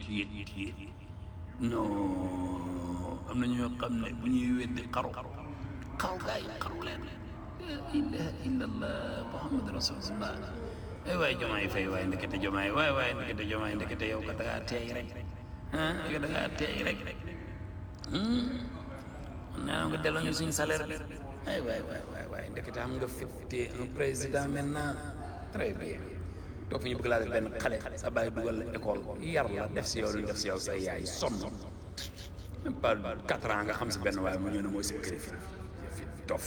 tiit tiit non am na ñoo xam ne bu ñuy weddi xaru xaru gaa yi xaru leen la ilaha illallah muhammad rasulullah ay waay jomaay fay waay ndekete jomaay waay waay ndekete jomaay ndekete yow ka dangaa teey rek ah yow dangaa teey rek naa nga delloo ñu suñu salaire bi ay waay waay waay waay ndekete am nga fifté un président maintenant très bien toog fi ñu bëgg laa def benn xale sa bàyyi dugal la école yar la def si yow lu def si yow sa yaay sonn même pas quatre ans nga xam si benn waaye mu ñëw ne mooy sa kilifa fi dof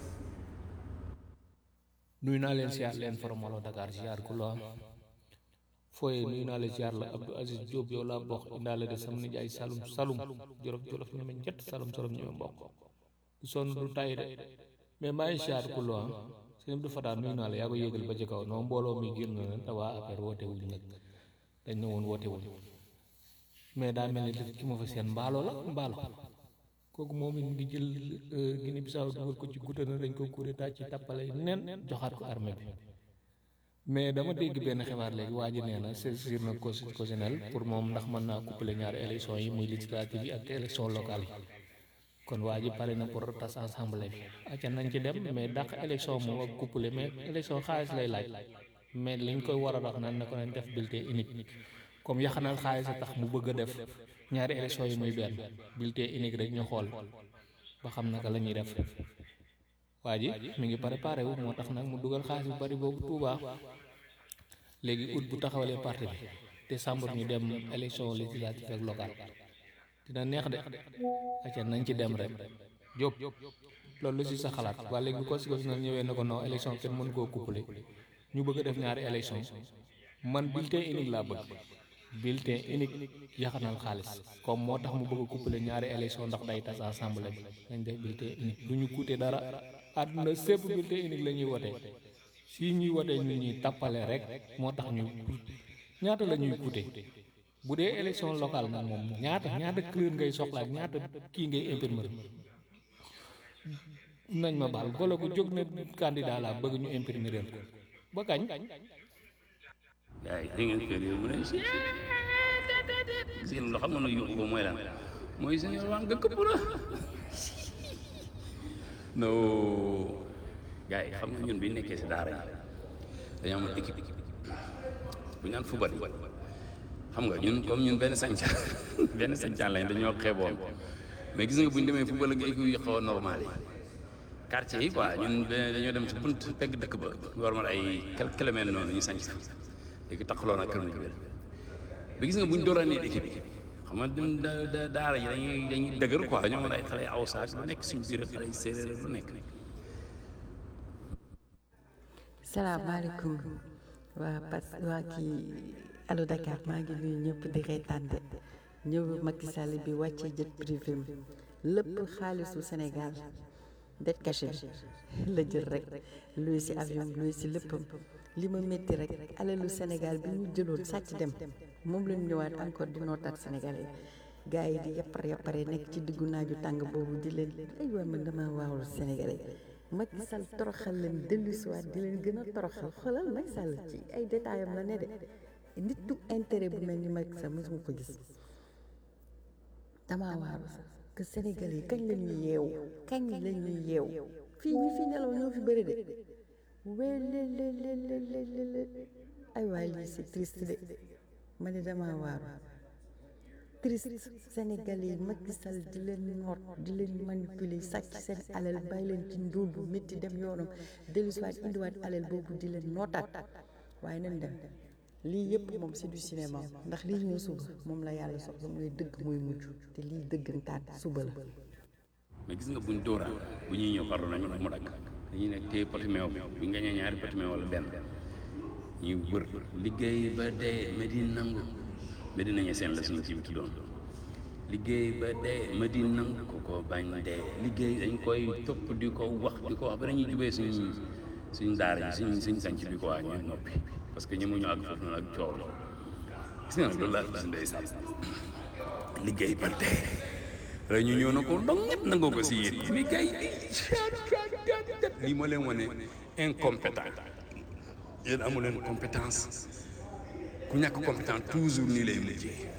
nuyu naa leen siyaar leen formalo Dakar siyaar ku la fooye nuyu naa leen siyaar la Abdou Aziz Diop yow laa bokk indaale de sam nijaay salum salum jolof jolof ñeme njett salum salum ñeme mbokk du sonn du tay de mais maa ngi siyaar ku la sëñ Abdou Fatah nuyu naa la yaa ko yéegal ba ci kaw non mbooloo mi génn na te waa affaire woote wuñ nag dañ ne woon woote wuñ mais daa mel ni ki ma fa seen mbaalo la mbaalo kooku moom it ngi jël Guinée Bissau dugal ko ci gudda na dañ ko coup d'état ci tappale nen joxaat ko armée bi mais dama dégg benn xibaar léegi waa ji nee na saisir na constitutionnel pour moom ndax mën naa couplé ñaari élection yi muy législative yi ak élection locale yi kon waa ji pare na pour tas assemblée bi acca nañ ci dem mais dàq élection moom ak couplé mais élection xaalis lay laaj mais liñ koy war a wax naan na ko nañ def bulletin unique comme yaxanal xaalis a tax mu bëgg a def ñaari élection yi muy benn bulletin unique rek ñu xool ba xam naka la ñuy def waa ji mi ngi préparé wu moo tax nag mu dugal xaalis bu bari boobu Touba léegi août bu taxawalee parti bi décembre ñu dem élection législative ak locale dina neex de acca nañ ci dem rek Diop loolu lu si sa xalaat waa léegi bu constitutionnel ñëwee na ko non élection kenn mën koo couplé ñu bëgg a def ñaari élection man bulletin unique laa bëgg bulletin unique yaxanal xaalis comme moo tax mu bëgg a couplé ñaari élection ndax day tas assemblée bi nañ def bulletin unique du ñu coûté dara àdduna sépp bulletin unique la ñuy wotee si ñuy wotee ñu ñuy tappale rek moo tax ñu ñaata la ñuy coûté bu dee élection locale nag moom ñaata ñaata couleur ngay soxla ak ñaata kii ngay imprimer nañ ma baal golo gu jóg na candidat la bëgg ñu imprimer ko ba kañ yaa yi ngeen kër yi mu ne si seen loo xam nga nag yóbbu ko mooy lan mooy seen waan nga këpp la non gars yi xam nga ñun bi nekkee si daara yi dañoo amoon équipe bu ñu naan fubal xam nga ñun comme ñun benn sañcaan benn sañcaan lañ dañoo xeeboon mais gis nga bu ñu demee fubal ak équipe yu xaw a normal yi quartier yi quoi ñun dañoo dem ci bunt pegg dëkk ba war ma ay quelques kilomètres noonu ñu sañc léegi taxaloo na kër Ndiourbel ba gis nga bu ñu dooraanee équipe bi xam nga ñun da da daara yi dañuy dañuy dëgër quoi dañoo mën ay xale aw saak lu nekk suñu biir xale séeréer lu nekk. salaamaaleykum waa pas waa kii allo Dakar maa ngi nuyu ñëpp di reetaan de ñëw Macky Sall bi wàcce jet privé mi lépp xaalisu Sénégal det caché bi la jël rek luy si avion luy si léppam li ma métti rek alalu Sénégal bi ñu jëloon sàcc dem moom lañu ñëwaat encore di nootaat Sénégalais gars yi di yappar yappare nekk ci diggu naaju tàng boobu di leen ay waa man dama waawul Sénégalais Macky Sall toroxal leen dellu si waat di leen gën a toroxal xoolal Macky Sall ci ay détails am la ne de nit du intérêt bu mel ni Macky Sall mosuma ko gis damaa waaru sax que Sénégal yi kañ la ñuy yeewu kañ la ñuy yeewu fii ñi fi nelaw ñoo fi bëri de wélélélélélélé ay waay lii c'est triste de ma ne damaa waaru triste Sénégal yi Macky Sall di leen noot di leen manipuler sàcc seen alal bàyyi leen ci ndóol bu métti dem yoonam dellusiwaat indiwaat alal boobu di leen nootaat waaye nañ dem lii yëpp moom c'est du cinéma ndax lii ñëw suba moom la yàlla soxla mooy dëgg mooy mujj te lii dëggantaan suba la mais gis nga buñ dóoraan bu ñuy ñëw pardon nañu mu dagg dañuy nekk téye poti meew bi bu ñu gañee ñaari poti meew wala benn ñuy wër liggéey ba dee Medine nangu Medina ñe seen la suñu ci bi tuddoon liggéey ba dee Medine nangu ko ko bañ dee liggéey dañ koy topp di ko wax di ko wax ba dañuy jubee suñ suñ daara ji suñ suñ sanc bi ko waa ñu noppi parce que ñemuñu àgg foofu noonu ak coow la gis nga loolu laa gis ndeysaan liggéey ba dee rek ñu ñëw na ko dong ñëpp nangoo ko si yéen mais gars yi lii moo leen wane incompétent yéen amu leen compétence ku ñàkk compétent toujours nii lay mujjee